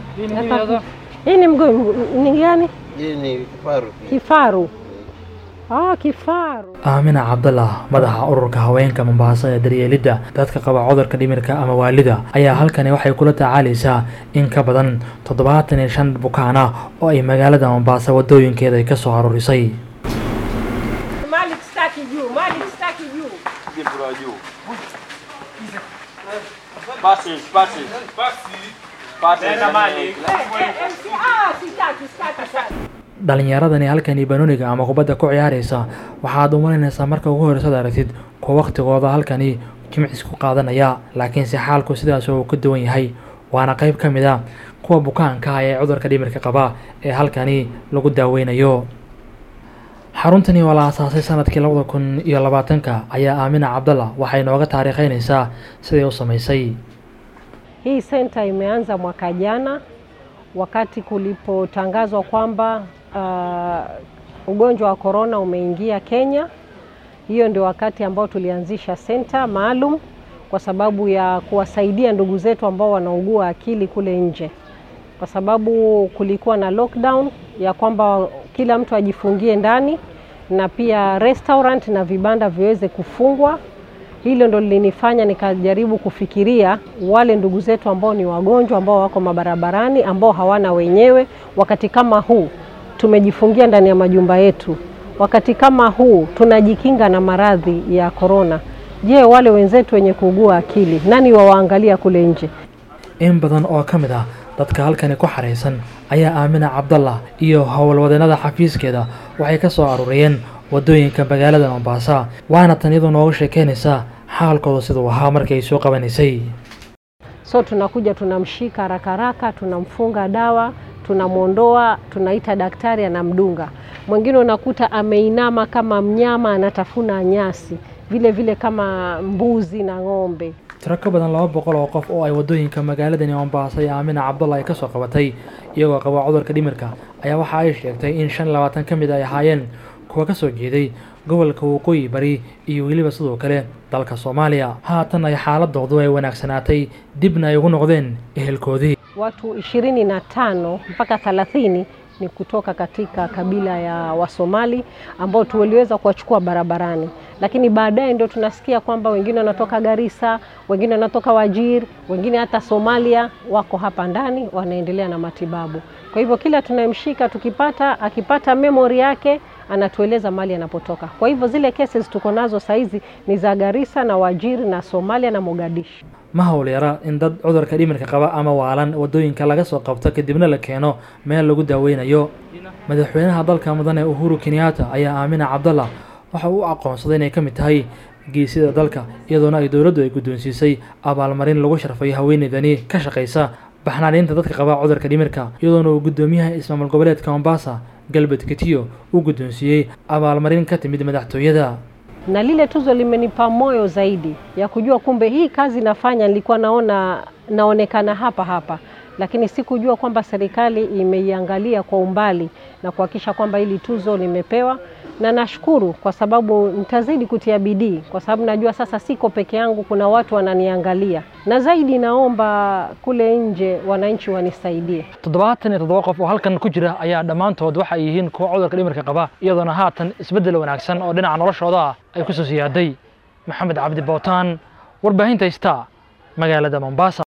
Hii ni mgo ni gani? Hii ni kifaru. Kifaru. Ah, kifaru. aamina cabdallah madaxa ururka haweenka mombaaso ee daryeelidda dadka qaba cudurka dhimirka ama waalida ayaa halkani waxay kula tacaalaysaa in ka badan toddobaatan iyo shan bukaan ah oo ay magaalada mombaaso wadooyinkeeda ay ka soo aruurisay Malik staki juu, Malik staki juu. Ah, sitaki, sitaki sana. dhalinyaradani halkani banooniga ama kubadda ku ciyaaraysa waxaad u malaynaysaa marka ugu horeysaad aragtid kuwa waqtigooda halkani jimcis ku qaadanaya laakiinse xaalku sidaas uu ka duwan yahay waana qayb ka mid a kuwa bukaanka ah ee cudurka dhimirka qaba ee halkani lagu daaweynayo xaruntani oo la aasaasay sanadkii labada kun iyo labaatanka ayaa aamina cabdalla waxay nooga taariikheynaysaa siday u samaysay Hii senta imeanza mwaka jana wakati kulipotangazwa kwamba uh, ugonjwa wa korona umeingia Kenya. Hiyo ndio wakati ambao tulianzisha senta maalum kwa sababu ya kuwasaidia ndugu zetu ambao wanaugua akili kule nje, kwa sababu kulikuwa na lockdown ya kwamba kila mtu ajifungie ndani na pia restaurant na vibanda viweze kufungwa. Hilo ndo lilinifanya nikajaribu kufikiria wale ndugu zetu ambao ni wagonjwa ambao wako mabarabarani ambao hawana wenyewe. Wakati kama huu tumejifungia ndani ya majumba yetu, wakati kama huu tunajikinga na maradhi ya korona. Je, wale wenzetu wenye kuugua akili nani wawaangalia kule nje? in badan oo ka mid ah dadka halkani ku xaraysan ayaa aamina cabdallah iyo howlwadeenada xafiiskeeda waxay ka soo aruuriyeen wadooyinka magaalada mombasa waana tan iyadoo nooga sheekeynaysaa xaalkooda siduu ahaa markii ay soo qabanaysay So tunakuja tunamshika haraka haraka, tunamfunga dawa, tunamwondoa, tunaita daktari anamdunga. Mwingine unakuta ameinama kama mnyama anatafuna nyasi, vile vile kama mbuzi na ng'ombe. tiro ka badan laba boqol oo qof oo ay wadooyinka magaaladani mombasa iyo aamina cabdallah ay ka soo qabatay iyagoo qaba cudurka dhimirka ayaa waxa ay sheegtay in shan iyo labaatan ka mid ay ahaayeen kuwa ka soo jeeday gobolka waqooyi bari iyo weliba sidoo kale dalka soomaaliya haatan ay xaaladoodu ay wanaagsanaatay dibna ay ugu noqdeen ehelkoodii Watu ishirini na tano mpaka thelathini ni kutoka katika kabila ya Wasomali ambao tuliweza kuwachukua barabarani, lakini baadaye ndio tunasikia kwamba wengine wanatoka Garissa, wengine wanatoka Wajir, wengine hata Somalia wako hapa ndani wanaendelea na matibabu. Kwa hivyo kila tunayemshika tukipata, akipata memory yake anatueleza mali anapotoka. Kwa hivyo zile cases tuko nazo saizi ni za Garissa na Wajir na Somalia na Mogadishu. ma howlyara in dad cudurka dhimirka qaba ama waalan wadooyinka laga soo qabto kadibna la keeno meel lagu daaweynayo madaxweynaha dalka mudane uhuru kenyatta ayaa aamina cabdallah waxa uu u aqoonsaday inay ka mid tahay geesida dalka iyadoona ay dowladdu ay guddoonsiisay abaalmarin lagu sharfayo haweeneydani ka shaqaysa baxnaaniinta dadka qaba cudurka dhimirka iyadoona uu guddoomiyaha ismaamul goboleedka mombasa galbed kitiyo uu guddoonsiiyey abaalmarin ka timid madaxtooyada na lile tuzo limenipa moyo zaidi ya kujua kumbe hii kazi nafanya nilikuwa naona naonekana hapa hapa, lakini sikujua kwamba serikali imeiangalia kwa umbali na kuhakikisha kwamba hili tuzo limepewa, na nashukuru kwa sababu nitazidi kutia bidii, kwa sababu najua sasa siko peke yangu, kuna watu wananiangalia, na zaidi naomba kule nje wananchi wanisaidie. toddobaatan iyo toddoba qof oo halkan ku jira ayaa dhammaantood waxa ay yihiin kuwa cudurka dhimirka qaba iyadoona haatan isbeddel wanaagsan oo dhinaca noloshooda ah ay ku soo siyaaday maxamed cabdi bootaan warbaahinta star magaalada mombasa